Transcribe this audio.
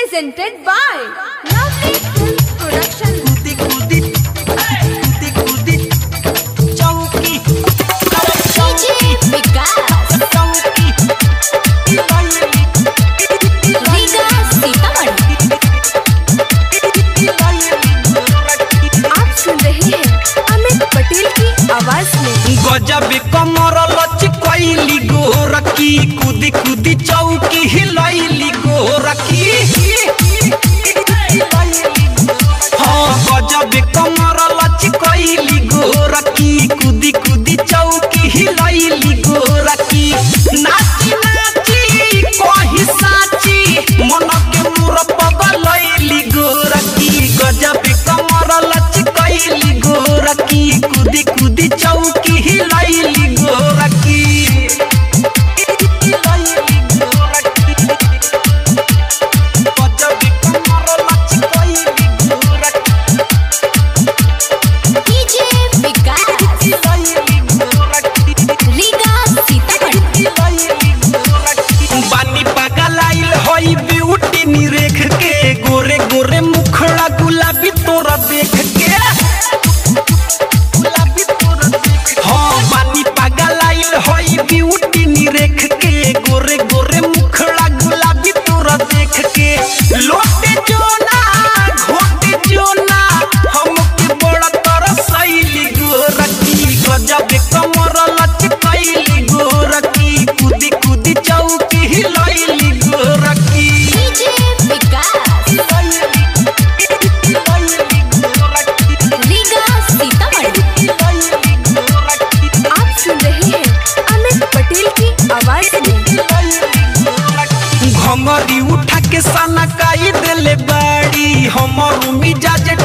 presented by Lovely Films Production. कूदी कूदी कूदी कूदी चौकी DJ Vikas, चौकी Riga Sitamarhi, आप सुन रहे हैं अमित पटेल की आवाज में गजब कमर लचकैली गोरकी कूदी कूदी चौकी हिलैली गोरकी हाँ गजब कमर लचकैली गोरकी कूदी कूदी चौकी हिलैली गोरकी नाची नाची कही साची मन के मोर पगलैली गोरकी गजब कमर लचकैली गोरकी कूदी कूदी चौकी हिलैली गोरकी हिलैली गोरकी गजब कमर लचकैली गोरकी DJ Vikas, हिलैली गोरकी Riga Sitamarhi, बानी पागल आइल होई ब्यूटी निरेख के गोरे गोरे मुखड़ा गुलाबी तोरा देख के गुलाबी तोरा देख हाँ बानी पागल आइल होई ब्यूटी निरेख के गोरे गोरे मुखड़ा गुलाबी तोरा देख के लोटे जोना घोटे जोना हमके बड़ा तरसैली गोरकी गजब कमर लचकैली गोरकी कूदी कूदी चौकी हिलैली गोरकी DJ Vikas, Riga Sitamarhi, आप सुन रहे हैं अमित पटेल की आवाज में घंगरी उठा के सना काई देले बाड़ी हमर मिजाज